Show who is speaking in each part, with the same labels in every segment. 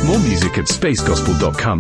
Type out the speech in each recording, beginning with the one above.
Speaker 1: More music at spacegospel.com.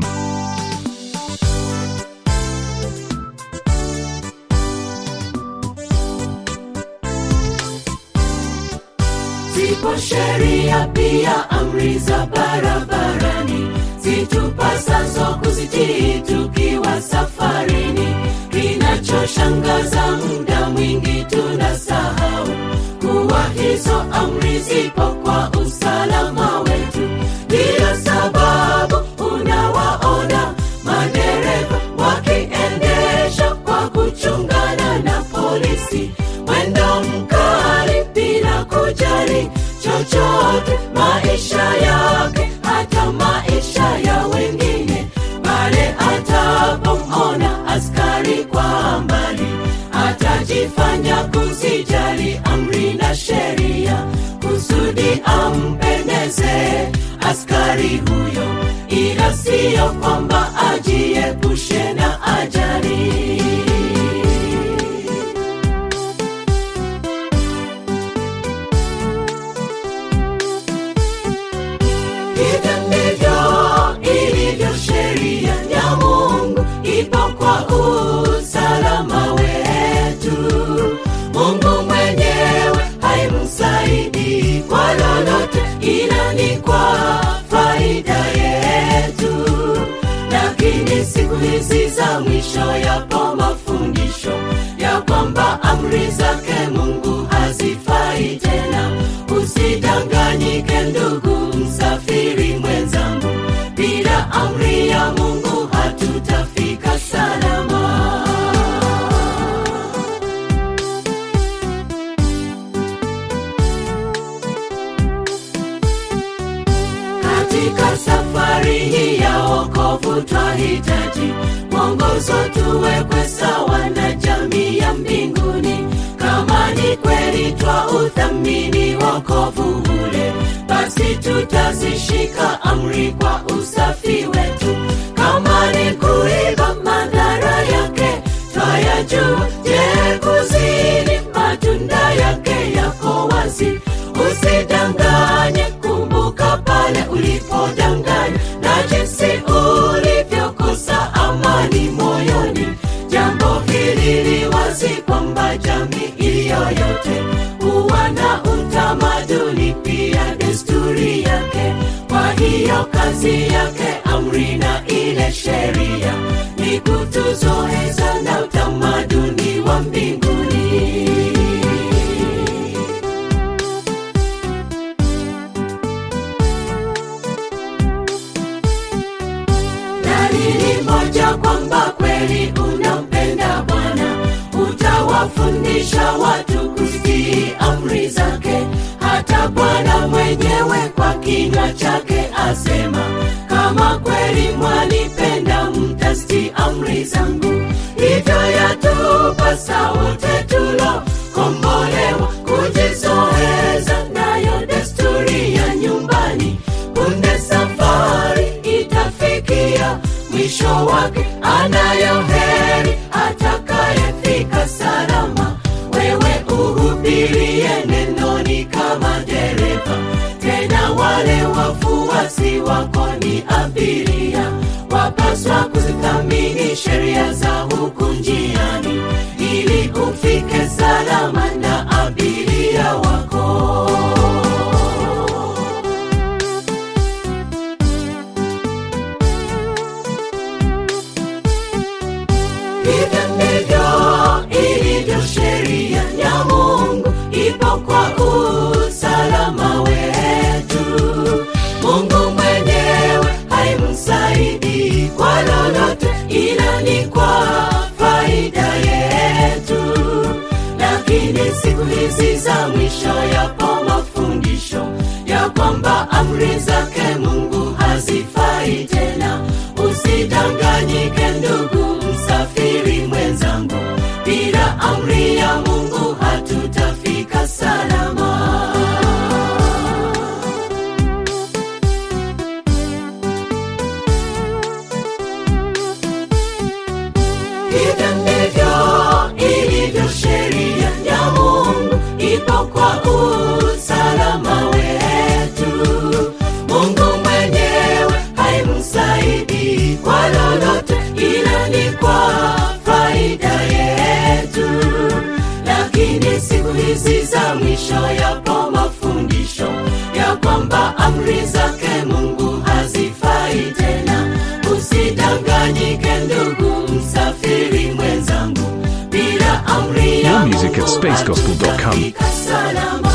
Speaker 2: zipo sheria pia amri za barabarani zitupasazo kuzitii tukiwa safarini kinachoshangaza muda mwingi tunasahau kuwa hizo amri zipo kwa usalama wetu ndiyo sababu unawaona madereva wakiendesha kwa kuchungana na polisi mwendo mkali bila kujali chochote maisha yake hata maisha ya wengine pale atapomona askari kwa mbali atajifanya kuzijali amri na sheria kusudi ampendeze askari huyo ila siyo kwamba ajiepushe na ajali hivyo ndivyo ilivyo sheria ya mungu ipo kwa usalama wetu mungu mwenyewe haimsaidi kwa lolote ila ni kwa faida yetu lakini siku hizi za mwisho yapo mafundisho ya kwamba amri zake mungu hazifai tena usidanganyike ndugu msafiri mwenzangu bila amri ya mungu hatutafika salama katika safari hii ya wokovu twahitaji mwongozo tuwekwe sawa na jamii ya mbinguni kama ni kweli twa uthamini wokovu ule basi tutazishika amri kwa usafi wetu kama ni kuiba madhara yake twayajua je kuzini matunda yake yako wazi usidanganye kumbuka pale ulipodanganya na jinsi ulivyokosa amani moyoni jambo hili liwazi kwamba jamii iliyoyote huwa na utamaduni pia desturi yake kwa hiyo kazi yake amri na ile sheria ni kutuzoeza na utamaduni wa mbinguni dalili moja kwamba kweli unampenda bwana utawafundisha watu kuzitii amri zake hata bwana mwenyewe kwa kinywa chake asema kama kweli mwanipenda mtazitii amri zangu hivyo yatupasa wote tulo kombolewa kujizoeza nayo desturi ya nyumbani punde safari itafikia mwisho wake anayo heri atakayefika salama wewe uhubirie nenoni kama dereva tena wale wafuasi wako ni abiria wapaswa kuzithamini sheria za huku njiani ili ufike salama na abiria wako hivyo ndivyo ilivyo sheria ya mungu ipo kwa usalama wetu mungu mwenyewe haimsaidi kwa lolote ila ni kwa faida yetu lakini siku hizi za mwisho yapo mafundisho ya kwamba amri zake mungu hazifai tena usidanganyike ndugu msafiri mwenzangu bila amri ya mungu hatutafika salama hivyo ndivyo ilivyo sheria ya mungu ipo kwa usalama wetu mungu mwenyewe kwamba amri zake mungu hazifai tena usidanganyike ndugu msafiri mwenzangu bila amri ya
Speaker 1: More music at
Speaker 2: Mungu
Speaker 1: spacegospel.com.
Speaker 2: hatutafika salama